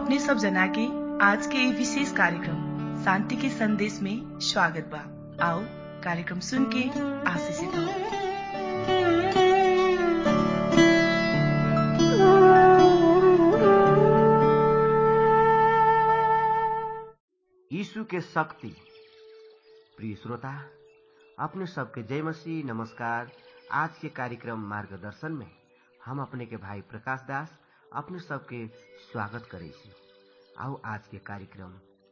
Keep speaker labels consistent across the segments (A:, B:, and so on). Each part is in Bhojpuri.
A: अपने सब जना के आज के ये विशेष कार्यक्रम शांति के संदेश में स्वागत बा आओ कार्यक्रम सुन के आशीषित हो
B: यीशु के शक्ति प्रिय श्रोता अपने सबके जय मसीह नमस्कार आज के कार्यक्रम मार्गदर्शन में हम अपने के भाई प्रकाश दास अपने सबके स्वागत करे छी आओ आज के कार्यक्रम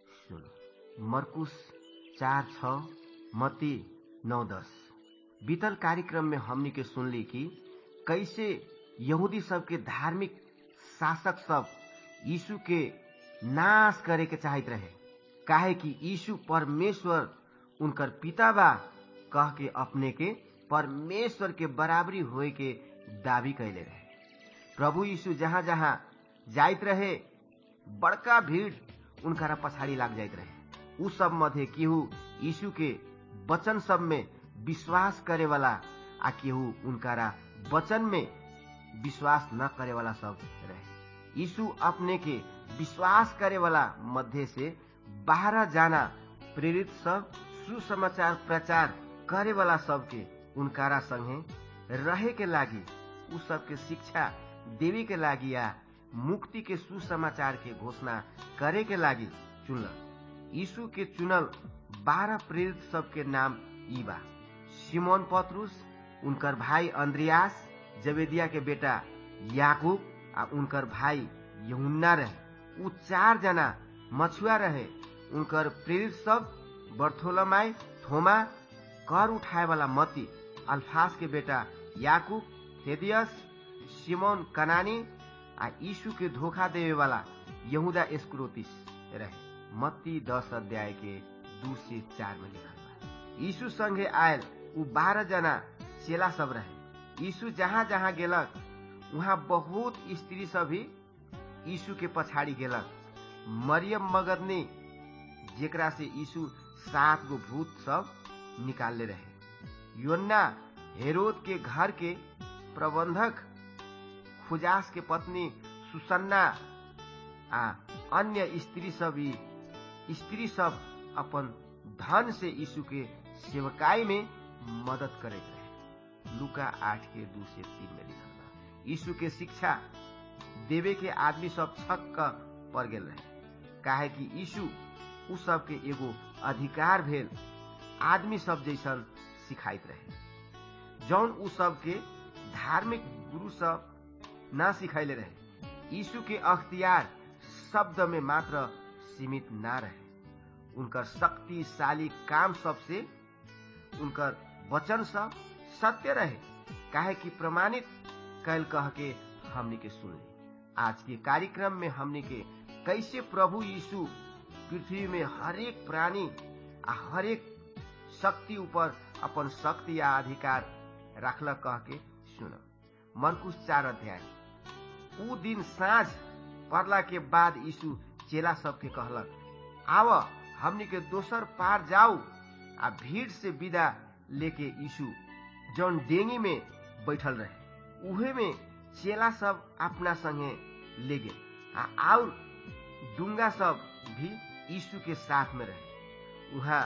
B: सुनो मरकुश चार छ मती नौ दस बीतल कार्यक्रम में हमनी के सुनली कि कैसे यहूदी सबके धार्मिक शासक सब यीशु के नाश करे के चाहत रहे काहे कि यीशु परमेश्वर उनकर पिता बा कह के अपने के परमेश्वर के बराबरी होए के दावी कैले रहे प्रभु यीशु जहाँ जहाँ जाइत रहे बड़का भीड़ उनका पछाड़ी लाग जाइत रहे उ सब मध्य केहू यीशु के वचन सब में विश्वास करे वाला आ केहू उनकारा वचन में विश्वास न करे वाला सब रहे यीशु अपने के विश्वास करे वाला मध्य से बाहर जाना प्रेरित सब सुसमाचार प्रचार करे वाला सबके उनकारा संगे रहे के लागी उ सबके शिक्षा देवे के लागी या मुक्ति के सुसमाचार के घोषणा करे के लागी चुनल यीशु के चुनल बारह प्रेरित सबके नाम ई बा सिमोन पत्रुस उनकर भाई अंद्रियास जवेदिया के बेटा याकूब आ उनकर भाई यहुन्ना रहे उ चार जना मछुआ रहे उनकर प्रेरित सब बर्थोलमाई थोमा कर उठाए वाला मती अल्फास के बेटा याकूब थेदियस सिमोन कनानी आ यीशु के धोखा देवे वाला यहूदा एस्क्रोतिस रहे मत्ती दस अध्याय के दू से चार में लिखल बा यीशु संगे आयल उ बारह जना चेला सब रहे यीशु जहाँ जहाँ गेलक वहाँ बहुत स्त्री सब भी यीशु के पछाड़ी गेलक मरियम मगदनी जेकरा से यीशु सात गो भूत सब निकालले रहे योन्ना हेरोद के घर के प्रबंधक खुजास के पत्नी सुसन्ना आ अन्य स्त्री सब स्त्री सब अपन धन से यीशु के सेवकाई में मदद करे रहे लुका आठ के दू से तीन में लिखल बा यीशु के शिक्षा देवे के आदमी सब छक पड़ गेल रहे काहे कि यीशु उ सब के एगो अधिकार भेल आदमी सब जैसन सिखाइत रहे जौन उ सब के धार्मिक गुरु सब ना सिखैले रहे यीशु के अख्तियार शब्द में मात्र सीमित ना रहे उनकर शक्तिशाली काम सब से उनकर वचन सब सत्य रहे काहे कि प्रमाणित कैल कह के हमनी के सुन आज के कार्यक्रम में हमनी के कैसे प्रभु यीशु पृथ्वी में हरेक प्राणी आ हरेक शक्ति ऊपर अपन शक्ति या अधिकार रखल कह के सुन मरकुश चार अध्याय उ दिन साँझ पड़ला के बाद यीशु चेला सबके कहलक आव हमनी के दोसर पार जाऊ आ भीड़ से विदा लेके यीशु जौन डेंगी में बैठल रहे उहे में चेला सब अपना संगे ले गए आ और डुंगा सब भी यीशु के साथ में रहे वहाँ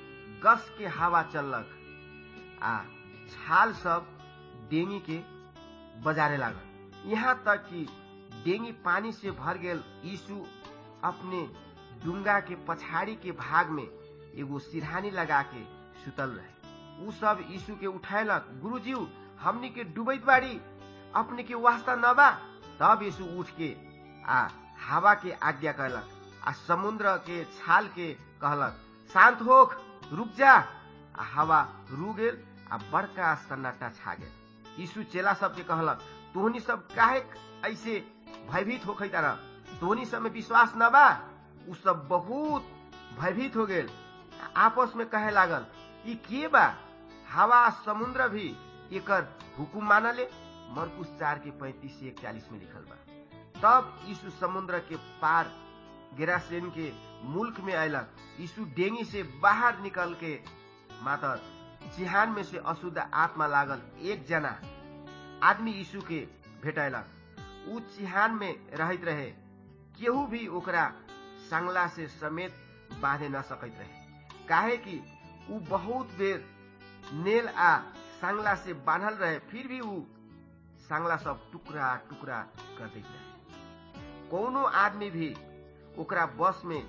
B: गस के हवा चललक आ छाल सब डेंगी के बजारे लागल यहाँ तक कि डेंगी पानी से भर गेल यीशु अपने डुंगा के पछाड़ी के भाग में एगो सिरहानी लगा के सुतल रहे उ सब यीशु के उठैलक गुरुजी हमनी के डूबैत बाड़ी अपने के वास्ता न बा तब यीशु उठ के आ हवा के आज्ञा कहलक आ समुद्र के छाल के कहलक शांत होख रुक जा आ हवा रू गेल आ बड़का सन्नाटा छा गेल यीशु चेला सबके कहलक तोहनी सब काहे ऐसे भयभीत होखे तारा तोहनी सब में विश्वास न बा उ सब बहुत भयभीत हो गेल आपस में कहे लागल ई के बा हवा समुद्र भी एकर हुकुम मानले मरकुश चार के पैंतीस से इकतालीस में लिखल बा तब यीशु समुद्र के पार गेरासेन के मुल्क में अयलक यीशु डेंगी से बाहर निकल के मात्र चिहान में से अशुद्ध आत्मा लागल एक जना आदमी यीशु के भेटैलक उ चिहान में रहत रहे केहू भी ओकरा सांगला से समेत बांधे न सकैत रहे काहे कि ऊ बहुत बेर नेल आ सांगला से बांधल रहे फिर भी ऊ सांगला सब टुकड़ा टुकड़ा कर दैत रहे कोनो आदमी भी ओकरा बस में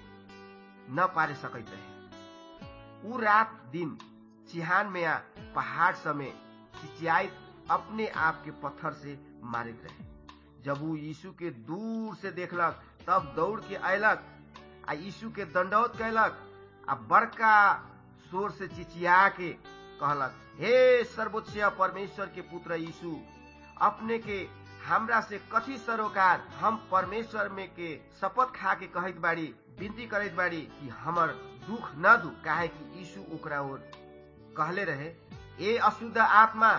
B: न पारे सकैत रहे ऊ रात दिन चिहान में आ पहाड़ समेत चिचियाइत अपने आप के पत्थर से मारित रहे जब ऊ यीशु के दूर से देखलक तब दौड़ के अयलक आ यीशु के दंडौत कैलक आ बड़का शोर से चिचिया के कहलक हे सर्वोच्च परमेश्वर के पुत्र यीशु अपने के हमरा से कथी सरोकार हम परमेश्वर में के शपथ खा के कहत बाड़ी विनती करत बाड़ी कि हमर दुख न दू काहे कि यीशु ओकरा ओर कहले रहे ए अशुद्ध आत्मा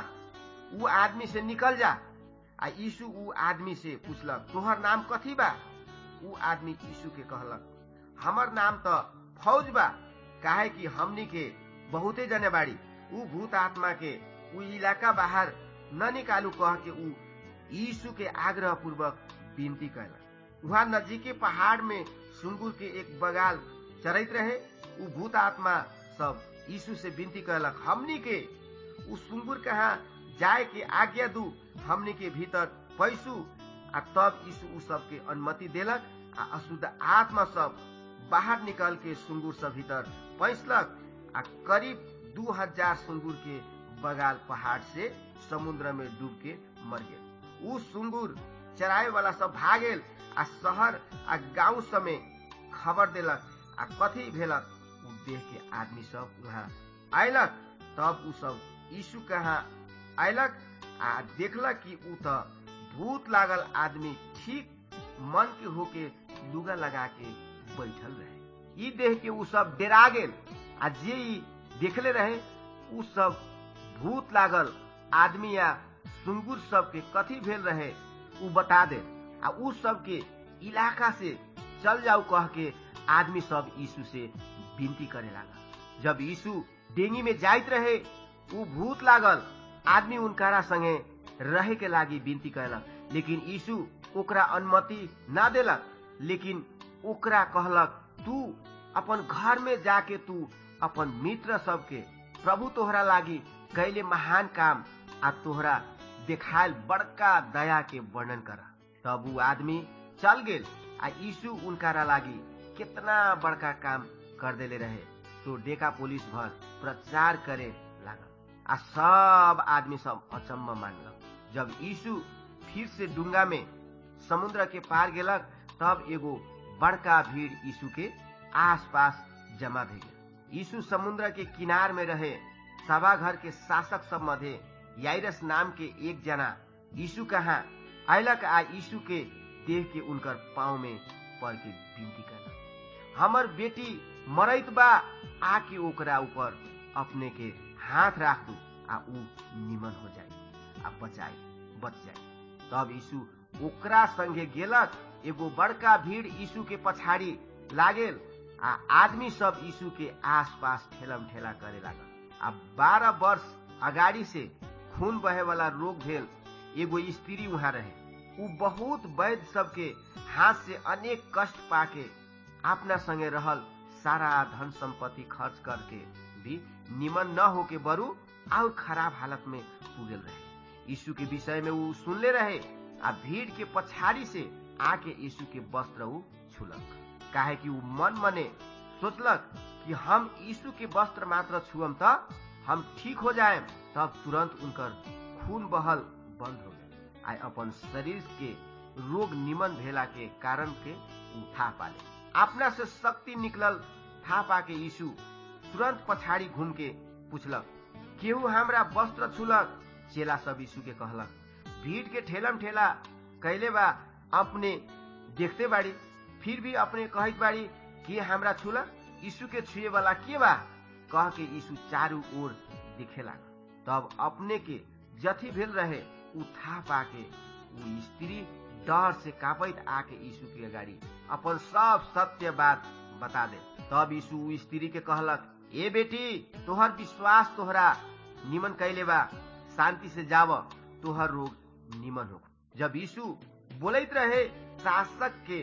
B: ऊ आदमी से निकल जा आ यीशु ऊ आदमी से पूछलक तोहर नाम कथी बा ऊ आदमी यीशु के कहलक हमर नाम त फौज बा काहे कि हमनी के बहुते जने बाड़ी ऊ भूत आत्मा के ऊ इलाका बाहर न निकालू कह के ऊ यीशु के आग्रह पूर्वक विनती कैलक वहाँ नजीके पहाड़ में सुंगुर के एक बगाल चरैत रहे ऊ भूत आत्मा सब यीशु से विनती कैलक हमनी के ऊ सुंगुर कहाँ जाए के आज्ञा दू हमनी के भीतर पैसू आ तब यीशु ऊ सबके अनुमति देलक आ अशुद्ध आत्मा सब बाहर निकल के सुंगुर सब भीतर पैसलक आ करीब दू हजार सुंगुर के बगाल पहाड़ से समुद्र में डूब के मर गेल ऊ सुंगुर चराए वाला सब भागेल आ शहर आ गांव समेत खबर देलक आ कथी भेलक ऊ देख के आदमी सब वहाँ अयलक तब ऊ सब यीशु कहाँ अयलक आ देखलक कि ऊ त भूत लागल आदमी ठीक मन के होके लुगा लगा के बैठल रहे ई देख के ऊ सब डेरा गेल आ जे ई देखले रहे ऊ सब भूत लागल आदमी या सुंगुर सब के कथी भेल रहे ऊ बता दे आ ऊ सब के इलाका से चल जाऊ कह के आदमी सब यीशु से विनती करे लागल जब यीशु डेंगी में जाइत रहे ऊ भूत लागल आदमी उनकारा संगे रहे के लागी विनती कैलक लेकिन यीशु ओकरा अनुमति ना देलक लेकिन ओकरा कहलक तू अपन घर में जाके तू अपन मित्र सबके प्रभु तोहरा लागी कैले महान काम आ तोहरा देखायल बड़का दया के वर्णन करा तब ऊ आदमी चल गेल आ यीशु उनकारा लागी कितना बड़का काम कर देले रहे तो डेका पुलिस भर प्रचार करे लागल आ सब आदमी सब अचम्म मानलक जब यीशु फिर से डुंगा में समुद्र के पार गेलक तब एगो बड़का भीड़ यीशु के आस पास जमा भे गेल यीशु समुद्र के किनार में रहे सभा घर के शासक सब मध्य याइरस नाम के एक जना यीशु कहा अयलक आ यीशु के देख के उनकर पाँव में पड़ के विनती करलक हमर बेटी मरैत बा आके ओकरा ऊपर अपने के हाथ राख दू आ ऊ निमन हो जाए आ बचाई बच जाए तब यीशु ओकरा संगे गेलक एगो बड़का भीड़ यीशु के पछाड़ी लागेल आ आदमी सब यीशु के आस पास ठेलम ठेला करे लागल आ बारह वर्ष अगाड़ी से खून बहे वाला रोग भेल एगो स्त्री वहाँ रहे ऊ बहुत वैद्य सबके हाथ से अनेक कष्ट पाके अपना संगे रहल सारा धन संपत्ति खर्च करके भी निमन न होके बरू और खराब हालत में पुगल रहे यीशु के विषय में ऊ सुनले रहे आ भीड़ के पछाड़ी से आके यीशु के वस्त्र ऊ छुलक काहे कि ऊ मन मने सोचलक कि हम यीशु के वस्त्र मात्र छुअम त हम ठीक हो जाए तब तुरंत उनकर खून बहल बंद हो गए आ अपन शरीर के रोग निमन भेला के कारण के उठा पाले अपना से शक्ति निकलल था पाके यीशु तुरंत पछाड़ी घूम के पूछलक केहू हमरा वस्त्र छुलक चेला सब यीशु के कहलक भीड़ के ठेलम ठेला कैले बा अपने देखते बाड़ी फिर भी अपने कहत बाड़ी के हमरा छुलक यीशु के छुए वाला के बा कह के यीशु चारू ओर दिखे लागल तब अपने के जथी भेल रहे उ था पाके उ स्त्री डर से कापैत आके यीशु के अगाडि अपन सब सत्य बात बता दे तब यीशु उ स्त्री के कहलक ए बेटी तोहर विश्वास तोहरा निमन कैले बा शांति से जाव तोहर रोग निमन हो जब यीशु बोलत रहे शासक के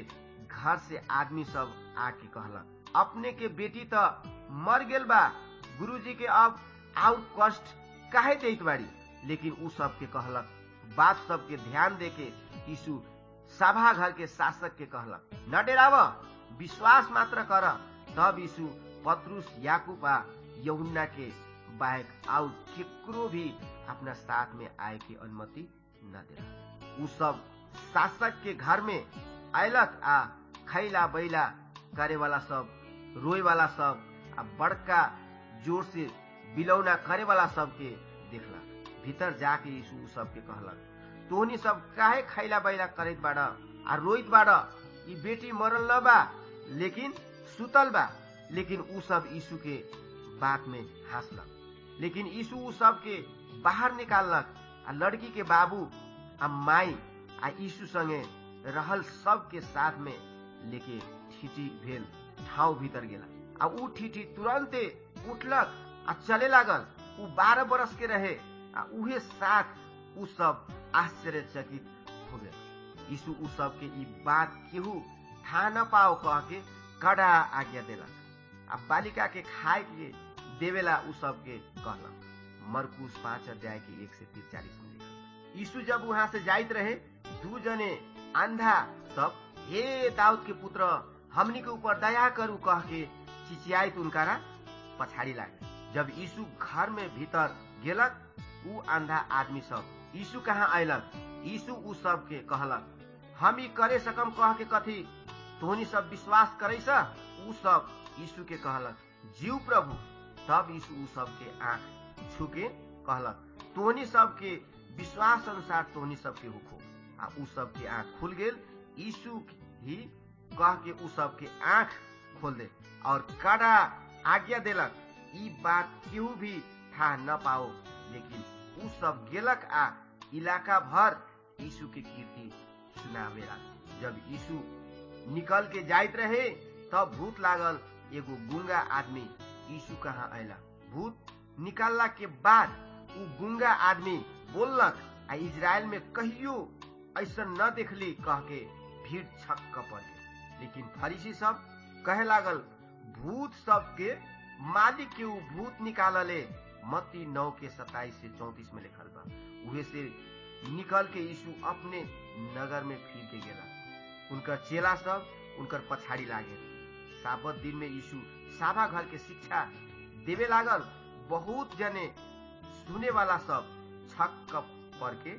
B: घर से आदमी सब आके कहलक अपने के बेटी त मर गेल बा गुरुजी के अब आउट कष्ट काहे देत बाड़ी लेकिन उ सबके कहलक बात सबके ध्यान देके यीशु सभा घर के शासक के कहलक न डेराव विश्वास मात्र कर तब यीशु पत्रुस याकूब आ यहुन्ना के बाहेक आउ केकरो भी अपना साथ में आए की अनुमति न दे उ सब शासक के घर में अयलक आ खैला बैला करे वाला सब रोए वाला सब आ बड़का जोर से बिलौना करे वाला सब के देखलक भीतर जाके यीशु सबके कहलक तोहनी सब काहे खैला बैला करत बाड़ आ रोइत बाड़ ई बेटी मरल न बा लेकिन सुतल बा लेकिन उ सब यीशु के बात में हंसलक लेकिन यीशु उ सब के बाहर निकाललक आ लड़की के बाबू आ माई आ यीशु संगे रहल सब के साथ में लेके ठीटी भेल ठाव भीतर गेला आ उ ठीटी तुरंते उठलक आ चले लागल उ बारह बरस के रहे आ उहे साथ उ सब आश्चर्यचकित हो गए यीशु उ सब के ई बात केहू था न पाओ कह के कड़ा आज्ञा देलक आ बालिका के खाए के देवेला उ सब के कहलक मरकुस पांच अध्याय के एक से तीस चालीस में लिखल यीशु जब वहां से जाइत रहे दू जने अंधा सब हे दाऊद के पुत्र हमनी के ऊपर दया करू कह के चिचियाइत उनकारा पछाड़ी लागे जब यीशु घर में भीतर गेलक उ अंधा आदमी सब यीशु कहाँ अयलक यीशु उ सब के कहलक हम ई करे सकम कह के कथी तोहनी सब विश्वास करे सा उ सब यीशु के कहलक जीव प्रभु तब यीशु उ सब के आंख छुके कहलक तोहनी सब के विश्वास अनुसार तोहनी सब के होखो आ उ सब के आंख खुल गेल यीशु ही कह के उ सब के आंख खोल दे और कड़ा आज्ञा देलक ई बात केहू भी था न पाओ लेकिन उ सब गेलक आ इलाका भर यीशु के कीर्ति सुनावे जब यीशु निकल के जाइत रहे तब भूत लागल एगो गुंगा आदमी यीशु कहाँ अयला भूत निकालला के बाद उ गुंगा आदमी बोललक आ इजराइल में कहियो ऐसा न देखली कह के भीड़ छक्क पड़ गई लेकिन फरीसी सब कहे लागल भूत सब के मालिक के उ भूत निकालले मत्ती नौ के सताइस से चौतीस में लिखल बा उहे से निकल के यीशु अपने नगर में फिर के गेला उनकर चेला सब उनकर पछाड़ी लागे साबत दिन में यीशु साभा घर के शिक्षा देवे लागल बहुत जने सुने वाला सब छक्क पड़ के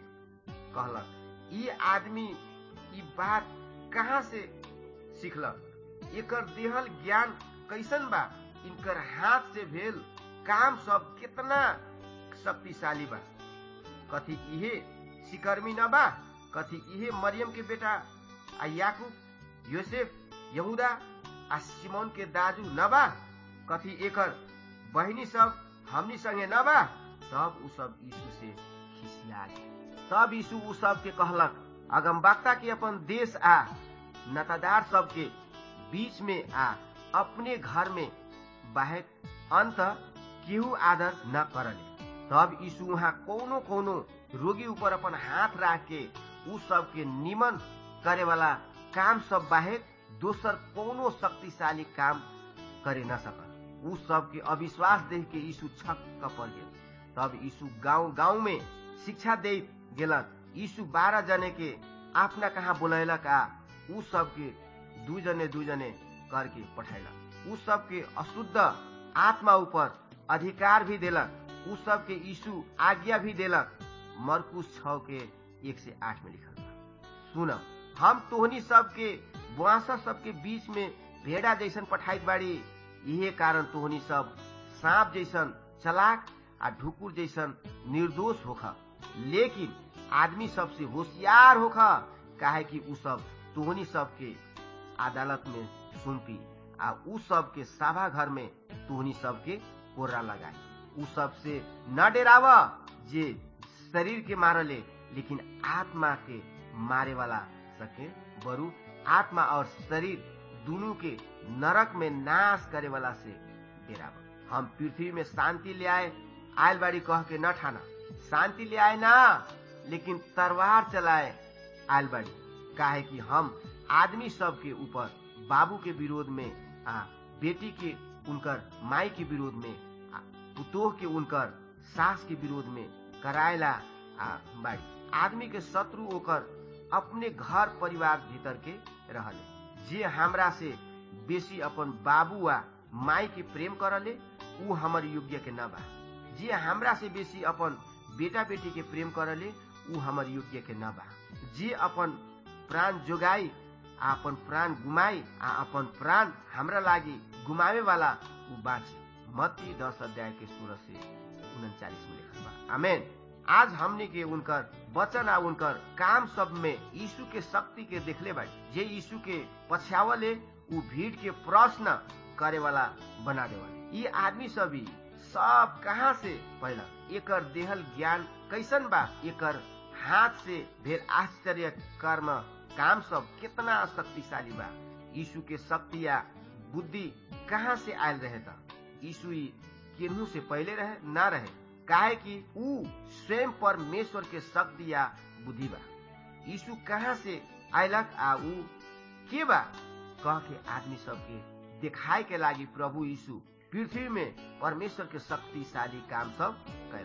B: कहलक ई आदमी ई बात कहाँ से सीखलक एकर देहल ज्ञान कैसन बा इनकर हाथ से भेल काम सब कितना शक्तिशाली बा कथी इहे सिकर्मी न बा कथी इहे मरियम के बेटा आ याकूब योसेफ यहूदा आ सिमोन के दाजू न बा कथी एकर बहिनी सब हमनी संगे न बा तब उ सब यीशु से खिसिया तब यीशु उ सब के कहलक अगमबक्ता के अपन देश आ नतादार सब के बीच में आ अपने घर में बाहेक अंत केहू आदर न करले तब यीशु वहाँ कोनो कोनो रोगी ऊपर अपन हाथ राख के उ सब के निमन करे वाला काम सब बाहेक दोसर कोनो शक्तिशाली काम करे न सकल उ सब के अविश्वास देख के यीशु छक्क पड़ गेल तब यीशु गांव गांव में शिक्षा दे गेलक यीशु बारह जने के अपना कहाँ बोलैलक आ उ सब के दू जने दू जने करके पठैलक उ सब के अशुद्ध आत्मा ऊपर अधिकार भी देलक उ सब के यीशु आज्ञा भी देलक मरकुस छ के एक से आठ में लिखल बा सुन हम तोहनी सब के बुआसा सब के बीच में भेड़ा जैसन पठाइत बाड़ी इहे कारण तोहनी सब सांप जैसन चलाक आ ढुकुर जैसन निर्दोष होखा लेकिन आदमी सबसे होशियार होखा काहे कि उ सब तोहनी सब के अदालत में सुनती आ उ सब के सभा घर में तोहनी सब के कोर्रा लगाई उ सब से न डेराव जे शरीर के मारले लेकिन आत्मा के मारे वाला सके बरु आत्मा और शरीर दोनों के नरक में नाश करे वाला से डेराव हम पृथ्वी में शांति ले आए आयल बाड़ी कह के न ठाना शांति ले आए ना लेकिन तलवार चलाए आयल बाड़ी काहे कि हम आदमी सब के ऊपर बाबू के विरोध में आ बेटी के उनकर माई के विरोध में आ पुतोह के उनकर सास के विरोध में करायला आ बाड़ी आदमी के शत्रु ओकर अपने घर परिवार भीतर के रहले जे हमरा से बेसी अपन बाबू आ माई के प्रेम करले ऊ हमर योग्य के न बा जे हमरा से बेसी अपन बेटा बेटी के प्रेम करले ऊ हमर योग्य के न बा जे अपन प्राण जोगाई आ अपन प्राण गुमाई आ अपन प्राण हमरा लागि गुमावे वाला ऊ बाँची मत्ती दस अध्याय के सोलह से उनचालीस में लिखल बा आमेन आज हमने के उनकर वचन आ उनकर काम सब में यीशु के शक्ति के देखले बाड़ी जे यीशु के पछ्यावले ऊ भीड़ के प्रश्न करे वाला बना देवाले ये आदमी सभी सब कहाँ से पहला एकर देहल ज्ञान कैसन बा एकर हाथ से भेल आश्चर्य कर्म काम सब कितना शक्तिशाली बा यीशु के शक्ति या बुद्धि कहाँ से आयल रहे था यीशु केनहू से पहले रहे ना रहे काहे कि ऊ स्वयं परमेश्वर के शक्ति या बुद्धि बा यीशु कहाँ से आयलक आ ऊ के बा कह के आदमी सबके देखाए के लागी प्रभु यीशु पृथ्वी में परमेश्वर के शक्तिशाली काम सब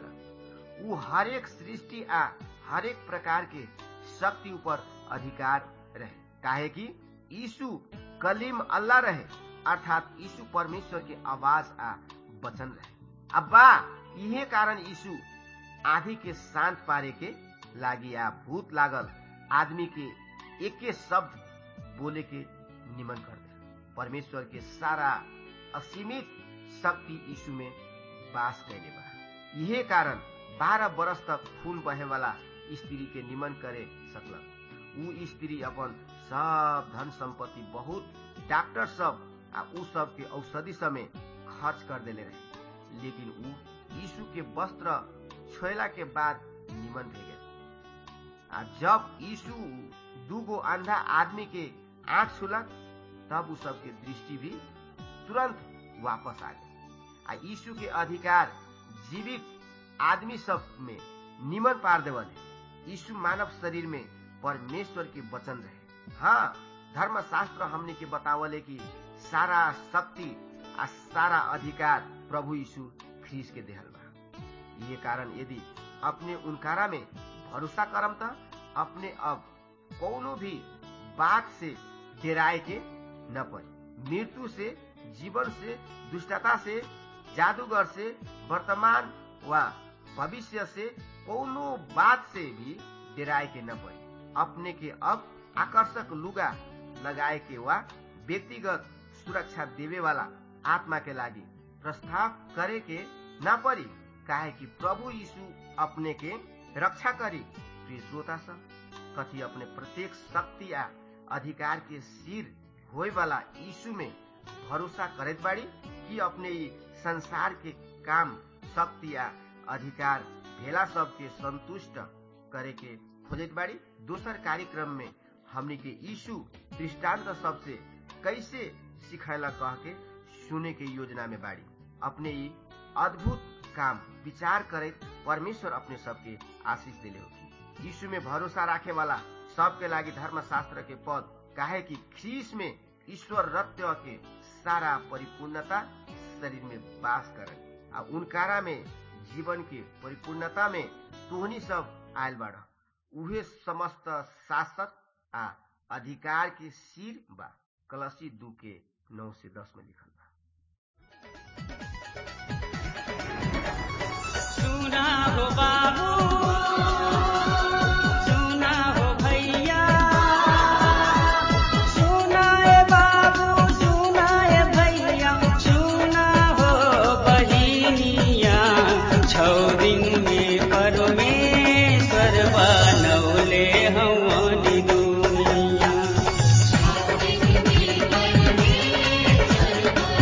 B: कैलक ऊ हरेक सृष्टि आ हरेक प्रकार के शक्ति ऊपर अधिकार रहे काहे कि यीशु कलीम अल्लाह रहे अर्थात यीशु परमेश्वर के आवाज आ वचन रहे अब्बा इहे कारण यीशु आधी के शांत पारे के लागी आ भूत लागल आदमी के एके शब्द बोले के निमन कर दे परमेश्वर के सारा असीमित शक्ति यीशु में वास कैले बा इहे कारण बारह बरस तक खून बहे वाला स्त्री के निमन करे सकलक ऊ स्त्री अपन सब धन संपत्ति बहुत डॉक्टर सब आ ऊ सब के औषधि समय खर्च कर देले रहे लेकिन ऊ यीशु के वस्त्र छोयला के बाद निमन भे गए आ जब यीशु दूगो अंधा आदमी के आंख छुलक तब उ सबके दृष्टि भी तुरंत वापस आ गई आ यीशु के अधिकार जीवित आदमी सब में निमन पार देवले यीशु मानव शरीर में परमेश्वर के वचन रहे हाँ धर्मशास्त्र हमने के बतावले कि सारा शक्ति आ सारा अधिकार प्रभु यीशु ख्रीस के देहल बा ये कारण यदि अपने उनकारा में भरोसा करम त अपने अब कोनो भी बात से डेराए के न पड़े मृत्यु से जीवन से दुष्टता से जादूगर से वर्तमान व भविष्य से कोनो बात से भी डेराए के न पड़े अपने के अब आकर्षक लुगा लगाए के वा व्यक्तिगत सुरक्षा देवे वाला आत्मा के लागी प्रस्ताव करे के न पड़ी काहे कि प्रभु यीशु अपने के रक्षा करी प्रिय श्रोता सब कथी अपने प्रत्येक शक्ति या अधिकार के सिर होए वाला यीशु में भरोसा करत बाड़ी कि अपने ई संसार के काम शक्ति या अधिकार भेला सबके संतुष्ट करे के खोजत बाड़ी दोसर कार्यक्रम में हमने के यीशु दृष्टांत सबसे कैसे सिखाला कह के सुने के योजना में बाड़ी अपने ई अद्भुत काम विचार करे परमेश्वर अपने सबके आशीष दिले होगी यीशु में भरोसा राखे वाला सबके लागी धर्मशास्त्र के पद काहे कि ख्रीस में ईश्वर रत्य के सारा परिपूर्णता शरीर में वास करे आ उनकारा में जीवन के परिपूर्णता में तोहनी सब आयल बाड़ उहे समस्त शासक आ अधिकार के सिर बा कलसी दू के नौ से दस में लिखल बा
C: सुना हो बाबू सुना हो भैया सुना ए बाबू सुना ए भैया सुना हो बहिनिया छौ दिन में परमेश्वर बनौले हमारी दुनिया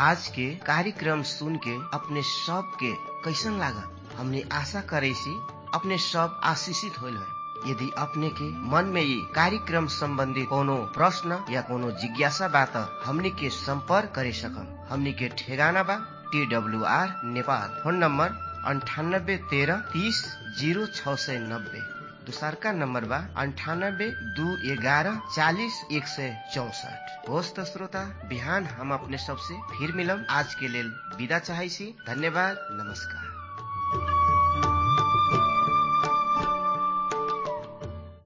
B: आज के कार्यक्रम सुन के अपने सब के कैसन लागल हमने आशा करे सी अपने सब आशीषित होल है यदि अपने के मन में ये कार्यक्रम संबंधी कोनो प्रश्न या कोनो जिज्ञासा बा त हमने के संपर्क करे सकम हमने के ठेगाना बा T W R Nepal phone number अंठानब्बे तेरह तीस जीरो छ सय नब्बे दोसरका नम्बर बा अन्ठानब्बे दू एघारह चालिस एक सय चौसठ होस् त श्रोता बिहान हम अपने सबसे फिर मिलम आज के लेल विदा चाहै छी धन्यवाद नमस्कार